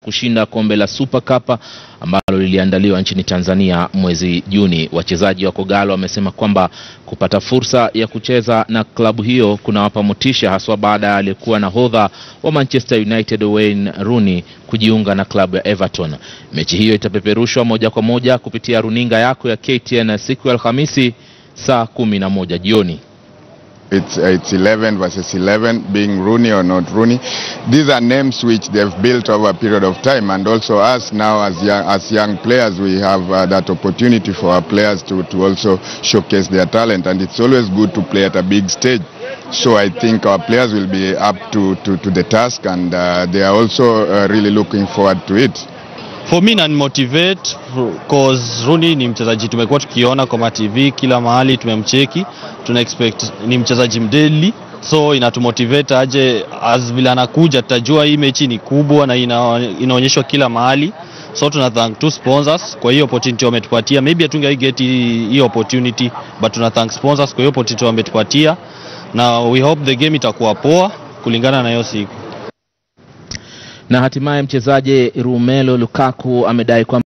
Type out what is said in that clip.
kushinda kombe la Super Cup ambalo liliandaliwa nchini Tanzania mwezi Juni. Wachezaji wa Kogalo wamesema kwamba kupata fursa ya kucheza na klabu hiyo kunawapa motisha haswa baada ya aliyekuwa nahodha wa Manchester United Wayne Rooney kujiunga na klabu ya Everton. Mechi hiyo itapeperushwa moja kwa moja kupitia runinga yako ya KTN siku ya Alhamisi saa kumi na moja jioni. It's, uh, it's 11 versus 11, being Rooney or not Rooney. These are names which they've built over a period of time, and also us now as young, as young players, we have uh, that opportunity for our players to, to also showcase their talent, and it's always good to play at a big stage. So I think our players will be up to, to, to the task, and uh, they are also uh, really looking forward to it. For me nan motivate cause Rooney ni mchezaji tumekuwa tukiona kwa ma TV kila mahali, tumemcheki, tuna expect ni mchezaji mdeli, so inatumotivate aje, as vile anakuja tutajua hii mechi ni kubwa na ina, inaonyeshwa kila mahali, so tuna thank two sponsors kwa hiyo opportunity wametupatia. Maybe hatungai get hiyo opportunity but tuna thank sponsors kwa hiyo opportunity wametupatia, na we hope the game itakuwa poa kulingana na hiyo siku. Na hatimaye mchezaji Romelu Lukaku amedai kwamba